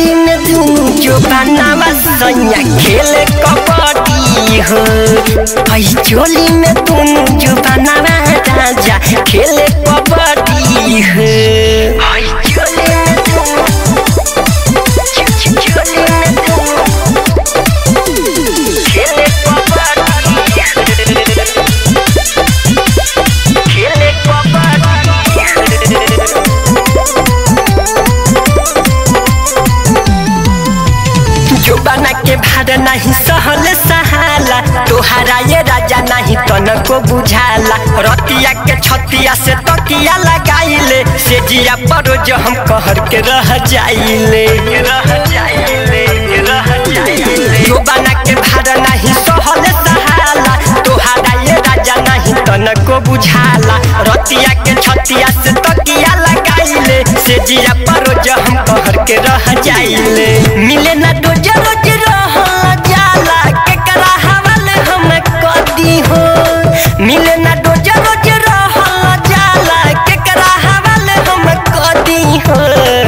चोली में दुनु जो बनावा सैया खेले कबड्डी हो हई चोली में दुनु जो बनावा राजा खेले कबड्डी हो हई चोली में दुनु चोली में दुनु खेले कबड्डी खेले कबड्डी जो बना के भार नहीं सहल सहाला तोहरा ये राजा नहीं तनको बुझाला रतिया के छतिया से तकिया लगाइले से जिया पर जो हम कहर के रह जाइले रह जाइले रह जाइले जो बना के भार नहीं सहल सहाला तोहरा ये राजा नहीं तनको बुझाला रतिया के छतिया से तकिया लगाइले से जिया पर जो हम कहर के रह जाइले मिले ना रोज रोज रह जाला केकरा हवाले हम कदी हो मिले ना रोज रोज रह जाला केकरा हवाले हम कदी हो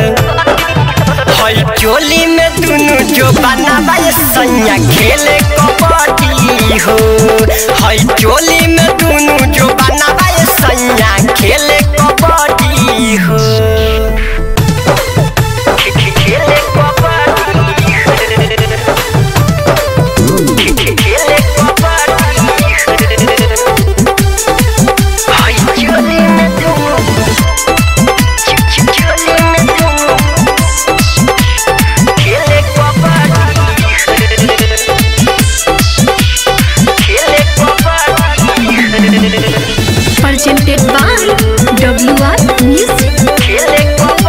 हई चोली में दुनु जो बनावा ये सैया खेले कबड्डी हो हई चोली में दुनु जो बनावा ये सैया खेले कबड्डी हो खे- खे- खेले कबड्डी हो। खे- खे- खेले कबड्डी हो। हई चोली में दुनु च- च- चोली में दुनु खेले कबड्डी खेले kabaddi presented by WR Music. खेले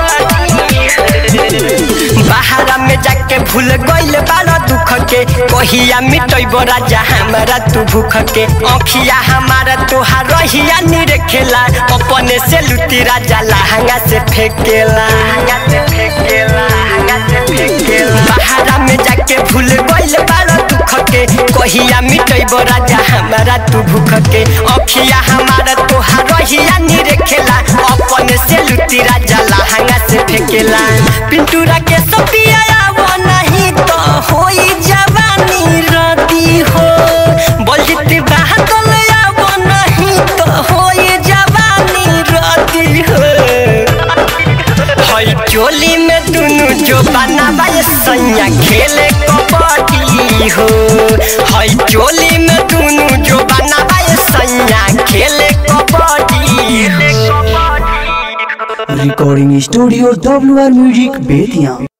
कबड्डी बाहरा में जाके भूल गइल बारा दुख के कहिया मिटैब राजा हमारा तू भूख के अखिया हमारा तोहार रहिया निरखेला अपने से लुटी राजा लहंगा से फेंकेला लहंगा से फेंकेला लहंगा से फेंकेला बाहरा में जाके भूल गइल बारा दुख के कहिया मिटैब राजा हमारा तू भूख के अखिया हमारा तोहार रहिया निरखेला अपने से लुटी राजा लहंगा से फेंकेला पिंटूरा के सपिया वो नहीं तो होई जवानी रदी हो बलजित बहादुर वो नहीं तो होई जवानी रदी हो हई चोली में दुनु जो बनावा ये सैया खेले कबड्डी हो हई चोली में दुनु जो बनावा ये सैया खेले कबड्डी हो recording studio W R music Bettiah